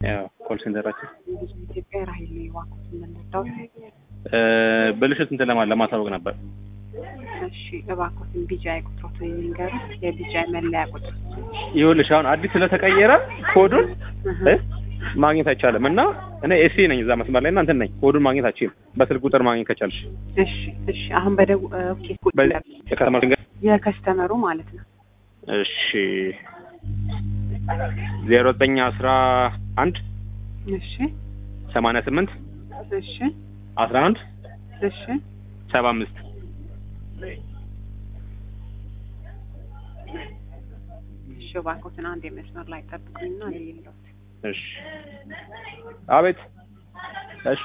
ያው ኮል ሴንተራችን ብዙ ኢትዮጵያ ራሂል ነው የዋኩት የምንረዳው። እ፣ ብልሽት እንትን ለማ ለማሳወቅ ነበር። እሺ እባክዎትን ቢጃይ ቁጥሮትን የሚንገሩ የቢጃይ መለያ ቁጥር ይኸውልሽ አሁን አዲስ ስለተቀየረ ኮዱን እ፣ ማግኘት አይቻልም እና እኔ ኤሲ ነኝ እዛ መስመር ላይ እና እንትን ነኝ ኮዱን ማግኘት አችልም። በስልክ ቁጥር ማግኘት ከቻልሽ እሺ እሺ አሁን በደው ኦኬ የከተማ ድንገት የከስተመሩ ማለት ነው። እሺ ዜሮ ዘጠኝ አስራ አንድ እሺ ሰማንያ ስምንት እሺ አስራ አንድ እሺ ሰባ አምስት እሺ እባክዎትን አንድ የመስመር ላይ ጠብቁኝና ልይልዎት። እሺ አቤት እሺ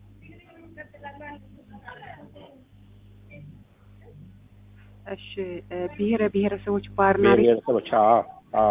እሺ እ፣ ብሔረ ብሔረሰቦች ባርና ብሔር ቤት ብሔረሰቦች አዎ አዎ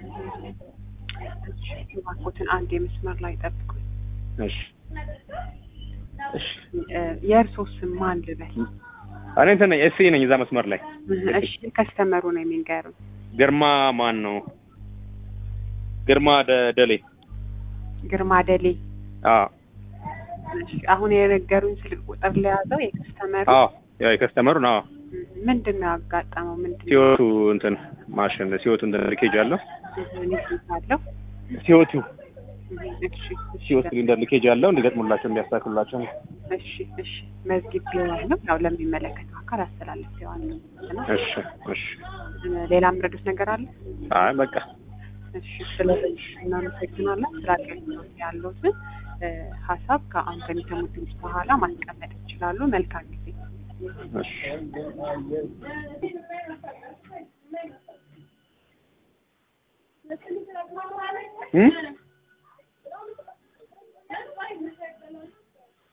እሺ እባክዎትን አንድ የመስመር ላይ ጠብቁኝ። እሺ እሺ እ፣ የእርስዎ ስም ማን ልበል? እኔ እንትን ነኝ ኤሲ ነኝ እዛ መስመር ላይ እሺ ከስተመሩ ነው የሚንገሩኝ። ግርማ ማን ነው ግርማ ደ- ደሌ ግርማ ደሌ። አዎ እሺ አሁን የነገሩኝ ስልክ ቁጥር ለያዘው የከስተመሩ አዎ ያው የከስተመሩን አዎ ምንድን ነው ያጋጠመው? ምንድን ነው ሲወቱ እንትን ማሽን ሲወቱ እንትን ሊኬጅ አለው ሊስት አለው? ሲወቱ እሺ እሺ ሲወቱ ሲሊንደር ሊኬጅ አለው እንዲገጥሙላቸው እንዲያስተካክሉላቸው እሺ እሺ መዝጊብ ቢሆንም ያው ለሚመለከተው አካል አስተላልፌዋለሁ እና እሺ እሺ ሌላ የምረዱት ነገር አለ? አይ በቃ እሺ ስለዚህ እናመሰግናለን። ስራ አገልግሎት ያለዎትን እ፣ ሀሳብ ከአሁን ከሚሰሙት ድምፅ በኋላ ማስቀመጥ ይችላሉ። መልካም ጊዜ። እሺ እ